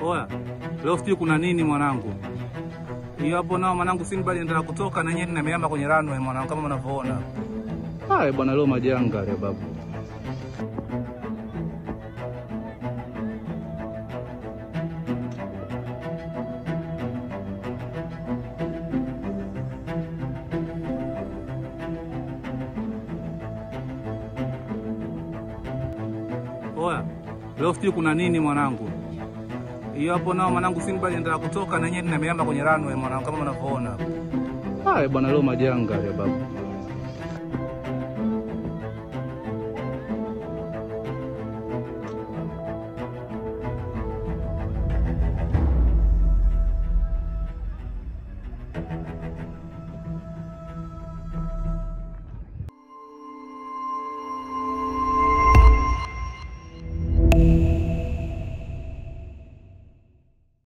Oya, leo sijui kuna nini mwanangu. Hiyo hapo nao mwanangu Simba aliendelea kutoka na nyinyi nimeama kwenye runway mwanangu kama unavyoona. Haya bwana leo majanga ya babu. Oya, leo sijui kuna nini mwanangu. Hiyo hapo nao mwanangu Simba aliendelea kutoka na nyinyi nimeama kwenye runway mwanangu kama unavyoona. Haya bwana leo majanga ya babu.